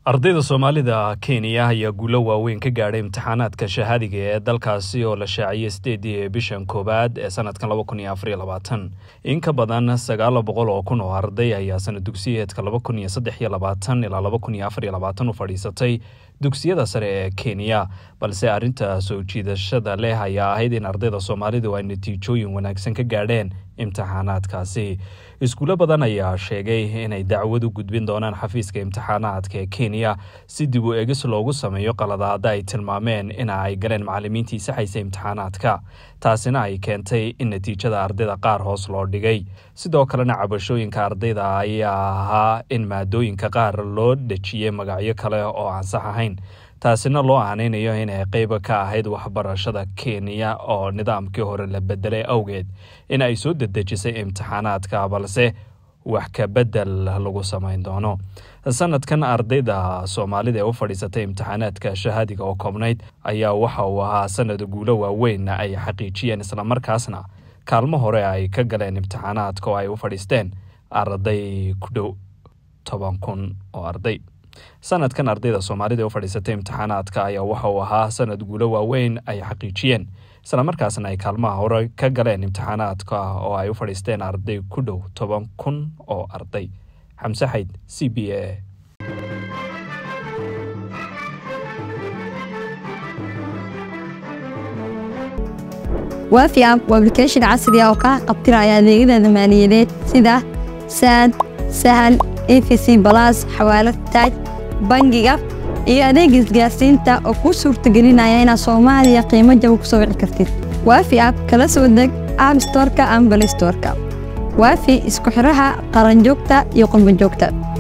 ardayda soomaalida kenya ayaa guulo waaweyn ka gaadhay imtixaanaadka shahaadiga ee dalkaasi oo la shaaciyey sideedii bishan koowaad ee sanadkan laba kun iyo afariyo labaatan in ka badan sagaal boqol oo kun oo arday ayaa sana dugsiyeedka laba kun iyo saddex iyo labaatan ilaa laba kun iyo afariyo labaatan u fadhiisatay dugsiyada sare ee kenya balse arrinta soo jiidashada leh ayaa ahayd in ardayda soomaalidu ay natiijooyin wanaagsan ka gaadheen imtixaanaadkaasi iskuulo badan ayaa sheegay inay dacwad u gudbin doonaan xafiiska imtixaanaadka ee kenya si dib u egis loogu sameeyo qaladaada ay tilmaameen ina ay galeen macalimiintii saxaysa imtixaanaadka taasina ay keentay in natiijada ardayda qaar hoos loo dhigay sidoo kalena cabashooyinka ardayda ayaa ahaa in maadooyinka qaar loo dhejiyey magacyo kale oo aan sax ahayn taasina loo aaneynayo inay qeyb ka ahayd waxbarashada kenya oo nidaamkii hore la bedelay awgeed in ay soo dedejisay imtixaanaadka balse wax ka bedel lagu samayn doono sanadkan ardayda soomaalida ee u fadhiisatay imtixaanaadka shahaadiga oo koobnayd ayaa waxa uu ahaa sanad guulo waaweyn ay xaqiijiyeen islamarkaasna kaalmo hore ay ka galeen imtixaanaadka oo ay u fadhiisteen arday ku dhow toban kun oo arday sanadkan ardayda soomaalida ee u fadhiisatay imtixaanaadka ayaa waxa uu ahaa sanad guulo waaweyn ay xaqiijiyeen islamarkaasna ay kaalmaha hore ka galeen imtixaanaadka oo ay u fadhiisteen arday ku dhow toban kun oo arday xamse xayd c b a waafi app waa application casri ah oo kaa qabtiraya adeegyada maaliyadeed sida saad sahal efc balas xawaalad taaj bangiga iyo adeega isgaarsiinta oo kuu suurtagelinaya inaad soomaaliya qiimo jaba ku soo wici kartid waafi app kala soo deg app storka ama balay storka waafi isku xidhaha qaranjoogta iyo qurbanjoogta